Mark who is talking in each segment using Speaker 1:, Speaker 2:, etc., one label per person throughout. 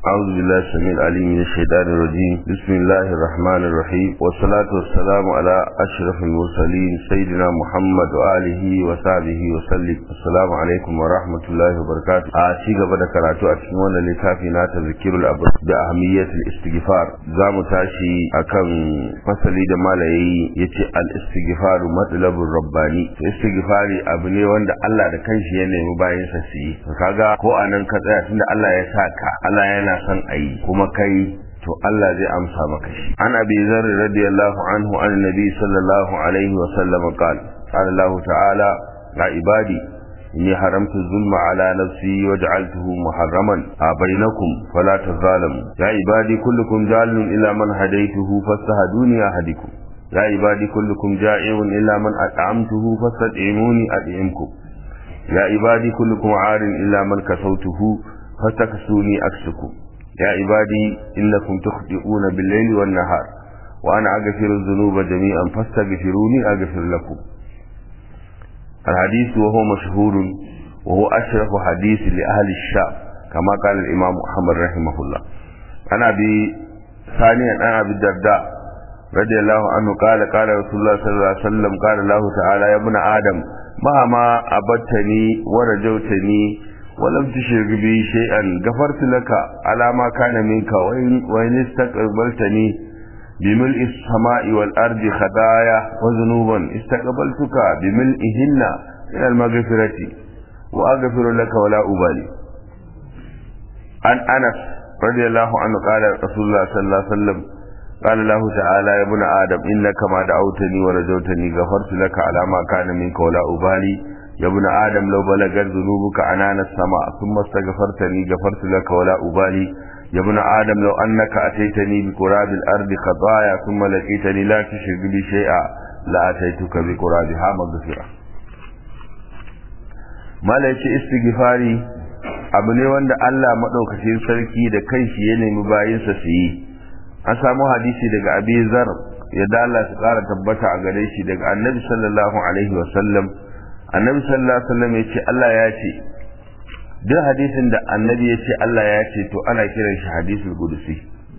Speaker 1: أعوذ بالله السميع العليم من الشيطان الرجيم بسم الله الرحمن الرحيم والصلاة والسلام على أشرف المرسلين سيدنا محمد وآله وصحبه وسلم السلام عليكم ورحمة الله وبركاته أشيغ بدا كراتو أتنوانا لكافينا تذكير الأبر بأهمية الاستغفار زام تاشي أكم فصلي دمالي يتي الاستغفار مطلب الرباني استغفاري أبني وند الله da kanshi ya nemi bayan sa su yi kaga ko anan ka tsaya tunda Allah ya saka Allah yana yana son a yi kuma kai to Allah zai amsa maka shi an abi zar radiyallahu anhu an nabi sallallahu alaihi wa sallam qala qala Allah ta'ala ya ibadi inni haramtu zulma ala nafsi wa ja'altuhu muharraman bainakum fala tazalamu ya ibadi kullukum jalun ila man hadaytuhu fastahduni ahadikum ya ibadi kullukum ja'iun illa man at'amtuhu fastad'imuni ad'imkum ya ibadi kullukum 'arin illa man kasawtuhu فاستكسوني أكسكم يا عبادي إنكم تخطئون بالليل والنهار وأنا أغفر الذنوب جميعا فاستغفروني أغفر لكم الحديث وهو مشهور وهو أشرف حديث لأهل الشام كما قال الإمام محمد رحمه الله أنا أبي ثانيا أنا أبي الدرداء رضي الله عنه قال قال رسول الله صلى الله عليه وسلم قال الله تعالى يا ابن آدم مهما أبدتني ورجوتني ولم تشرك بي شيئا غفرت لك على ما كان منك وإن, وإن استقبلتني بملء السماء والأرض خطايا وذنوبا استقبلتك بملئهن من المغفرة وأغفر لك ولا أبالي عن أنس رضي الله عنه قال رسول الله صلى الله عليه وسلم قال الله تعالى يا ابن آدم إنك ما دعوتني ورجوتني غفرت لك على ما كان منك ولا أبالي يا ابن آدم لو بلغت ذنوبك عنان السماء ثم استغفرتني غفرت لك ولا أبالي يا ابن آدم لو أنك أتيتني بقراب الأرض خطايا ثم لقيتني لا تشرك بي شيئا لا أتيتك بقرابها مغفرة ما ليش استغفاري abu ne wanda Allah maɗaukacin sarki da kanshi ya nemi bayinsa su yi an samu hadisi daga abi zar ya Allah su ƙara tabbata a gare shi daga annabi sallallahu alaihi wasallam annabi sallallahu alaihi wasallam ya ce Allah ya ce duk hadisin da annabi ya ce Allah ya ce to ana kiran shi hadisul qudusi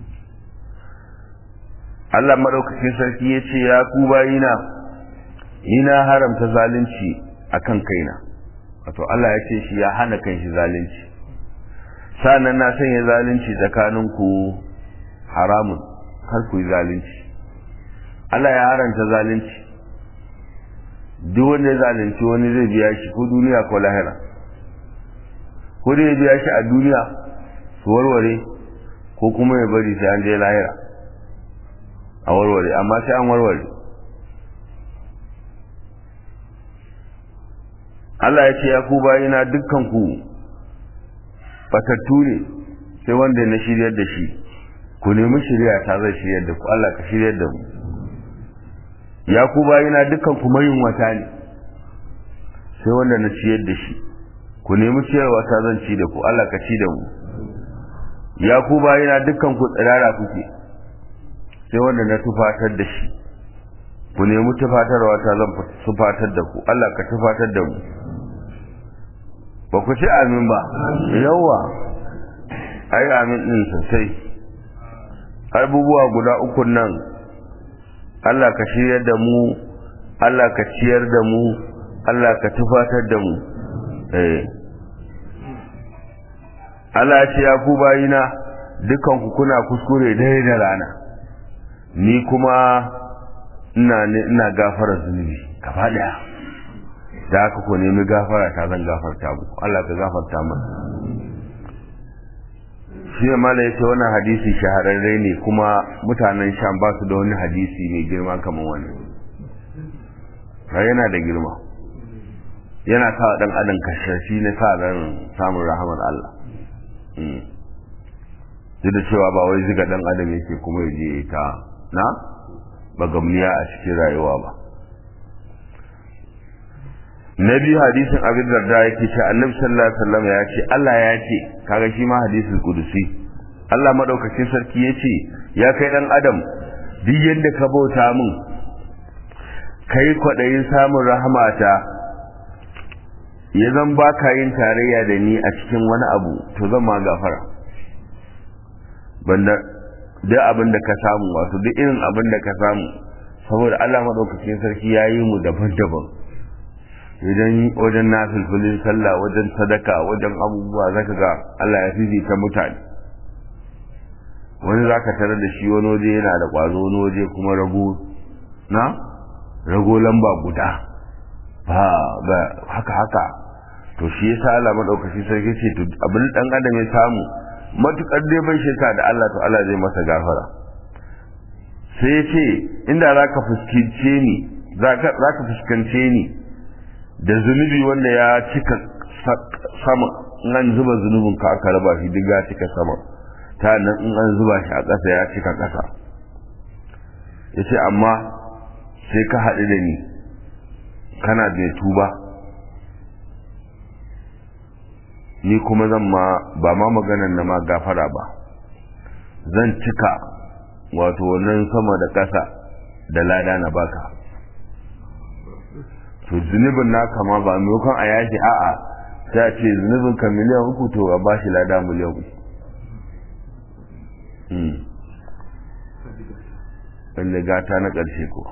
Speaker 1: Allah madaukakin sarki ya ce ya ku bayina ina haramta zalunci akan kaina wato Allah ya ce shi ya hana kanshi zalunci sannan na sanya zalunci tsakanin ku haramun kar ku yi zalunci Allah ya haranta zalunci duk wanda ya zalunci wani zai biya shi ko duniya ko lahira ko dai ya biya shi a duniya su warware ko kuma ya bari sai an je lahira a warware amma sai an warware Allah ya ce ya ku bayina dukkan ku batattu ne sai wanda na shiryar da shi ku nemi shirya ta zai shiryar da ku Allah ka shiryar da mu ya ku bayina dukkan ku mayin wata ne sai wanda na ciyar da shi ku nemi ciyarwa ta zan ci da ku Allah ka ci da mu ya ku bayina dukkan ku tsirara kuke sai wanda na tufatar da shi ku nemi tufatarwa ta zan tufatar da ku Allah ka tufatar da mu ba ku ci amin ba yawa ai amin din sosai abubuwa guda uku nan Allah ka shiryar da mu Allah ka ciyar da mu Allah ka tufatar da mu eh Allah ya ce ya ku bayina dukan ku kuna kuskure dare da rana ni kuma ina ne ina gafara zunubi gaba daya da haka ku nemi gafara ta zan gafarta muku Allah ka gafarta mana shi ne mala yace wannan hadisi shahararre ne kuma mutanen sham ba su da wani hadisi mai girma kamar wannan yana da girma yana sa dan adam kashashi ne sa ran samun rahamar Allah duk da cewa ba wai ziga dan adam yake kuma ya je ta na bagamniya a cikin rayuwa ba na biyu hadisin abin darda yake ce annabi sallallahu alaihi wasallam ya ce Allah ya ce kaga shi ma hadisul qudusi Allah madaukakin sarki ya ce ya kai dan adam duk yanda ka bauta min kai kwadayin samun rahmata ya zan baka yin tarayya da ni a cikin wani abu to zan ma gafara banda duk abin da ka samu wato duk irin abin da ka samu saboda Allah madaukakin sarki ya yi mu daban-daban idan wajen nafilfilin sallah wajen sadaka wajen abubuwa zaka ga Allah ya fifita mutane wani zaka tarar da shi wani waje yana da ƙwazo wani waje kuma rago na rago lamba guda ba ba haka haka to shi yasa Allah madaukaki sarki ce to abin dan adam ya samu matukar dai bai shirka da Allah to Allah zai masa gafara sai ya ce inda zaka fuskance ni zaka zaka fuskance ni da zunubi wanda ya cika sama in an zuba zunubin ka aka raba shi duk ya cika sama ta nan in an zuba shi a ƙasa ya cika ƙasa ya ce amma sai ka haɗu da ni kana da tuba ni kuma zan ma ba ma maganan na ma gafara ba zan cika wato wannan sama da ƙasa da lada na baka to zunubin naka ma ba maimakon a yashi a'a ta ce zunubin ka miliyan uku to a bashi lada miliyan uku wanda gata na ƙarshe ko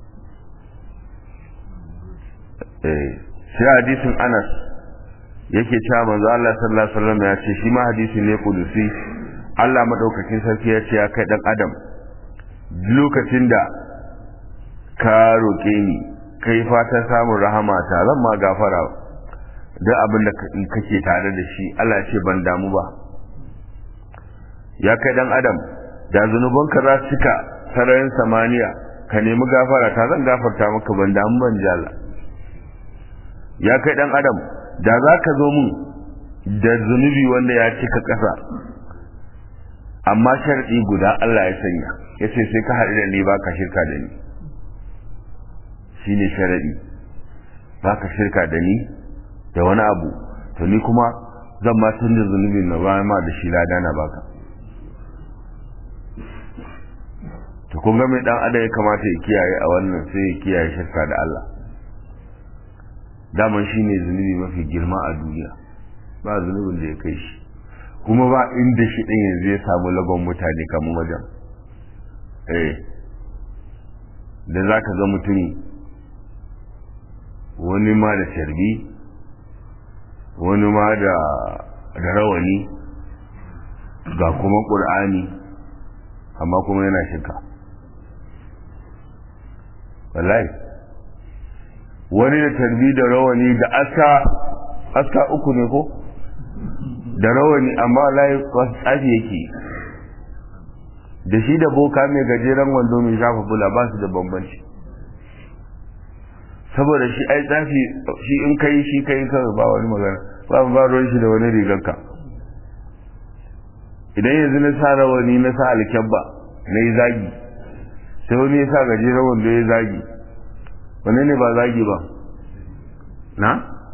Speaker 1: sai hadisin anas yake cewa manzo Allah sallallahu alaihi wasallam ya ce shi ma hadisi ne kudusi Allah madaukakin sarki ya ce ya kai dan adam lokacin da ka roƙe ni kai fatan samun rahama ta zan ma gafara duk abin da kake tare da shi Allah ce ban damu ba ya kai dan adam da zunubanka za su cika sararin samaniya ka nemi gafara ta zan gafarta maka ban damu ban jala ya kai dan adam da za ka zo mun da zunubi wanda ya cika ƙasa amma sharɗi guda Allah ya sanya ya ce sai ka haɗu da ni ba ka shirka da ni shi ne sharaɗi ba ka shirka da ni da wani abu to ni kuma zan ma canza zunubin na bayan ma da shi lada na baka to kun ga mai dan adam ya kamata ya kiyaye a wannan sai ya kiyaye shirka da Allah daman shi ne zunubi mafi girma a duniya ba zunubin da ya kai shi kuma ba inda shi ɗin yanzu ya samu lagon mutane kamar wajen eh da za ka ga mutum wani ma da sharbi wani ma da rawani ga kuma ƙur'ani amma kuma yana shirka wallahi wani da tarbi da rawani da aska aska uku ne ko da rawani amma wallahi wasu tsafi yake da shi da boka mai gajeren wando mai shafa bula ba su da bambanci saboda shi ai tsafi shi in kai shi kai kawai ba wani magana ba ba ruwan shi da wani rigarka idan yanzu na sa rawani na sa alkyabba na yi zagi sai wani ya sa gajeren wando ya zagi wane ne ba zagi ba na?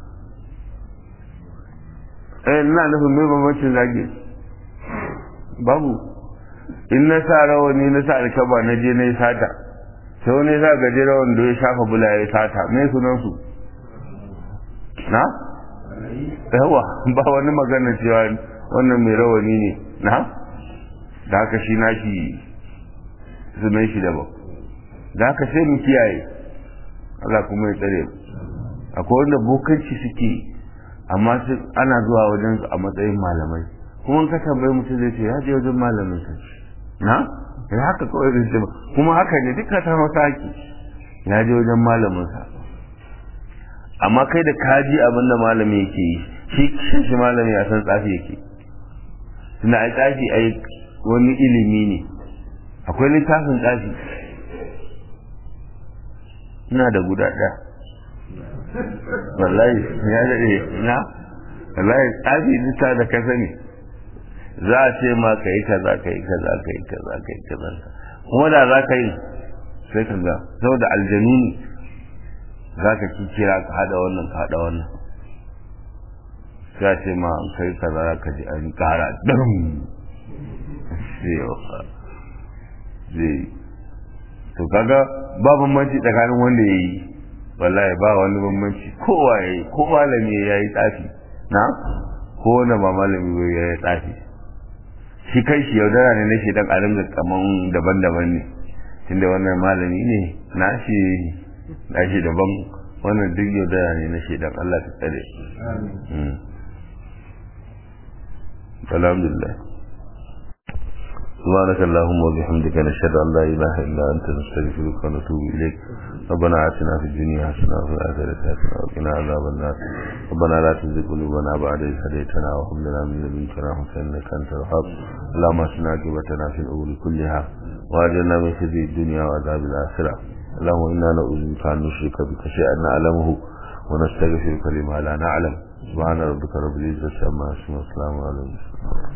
Speaker 1: eh ina nufin mai bambancin zagi babu in na sa rawani na sa alkyabba na je na yi sata sai wani ya sa gajeren wando ya shafa bula ya sata mai sunansu na? yawa ba wani magana cewa wannan mai rawani ne na? da haka shi nashi sunan shi daban da haka sai mu kiyaye Allah kuma ya tsare akwai wanda bokanci suke amma ana zuwa wajen su a matsayin malamai kuma ka tambayi mutum zai ce ya je wajen malamin sa na ya haka kawai zai ce kuma haka ne duka ta masa haki ya je wajen malamin sa amma kai da kaji abin da malami yake yi shi shi malami ya san tsafi yake tunda ai tsafi ai wani ilimi ne akwai littafin tsafi ina da guda ɗaya wallahi ya daɗe na wallahi tsafi lita da ka sani za a ce ma ka yi kaza ka yi kaza ka yi kaza ka yi kaza kuma da za ka yi sai ka ga saboda aljanu ne za ka kira ka haɗa wannan ka haɗa wannan sai a ce ma kai kaza za ka ji an ƙara ɗan zai to kaga ba bambanci tsakanin wanda ya yi wallahi ba wani bambanci kowa ya yi ko malami ya yi tsafi na ko wanda ba malami ba ya yi tsafi shi kai shi yaudara ne na shedan a ringa kaman daban-daban ne tunda wannan malami ne na shi na shi daban wannan duk yaudara ne na shedan Allah ta tsare alhamdulillah سبحانك اللهم وبحمدك نشهد أن لا إله إلا أنت نستغفرك ونتوب إليك ربنا آتنا في الدنيا حسنة وفي الآخرة حسنة وقنا عذاب النار ربنا لا تزغ قلوبنا بعد إذ هديتنا وهب لنا من لدنك رحمة إنك أنت الوهاب اللهم اسنا عاقبتنا في الأمور كلها وأجرنا من خزي الدنيا وعذاب الآخرة اللهم إنا نعوذ بك أن نشرك بك شيئا نعلمه ونستغفرك لما لا نعلم سبحان ربك رب العزة عما يصفون وسلام على المرسلين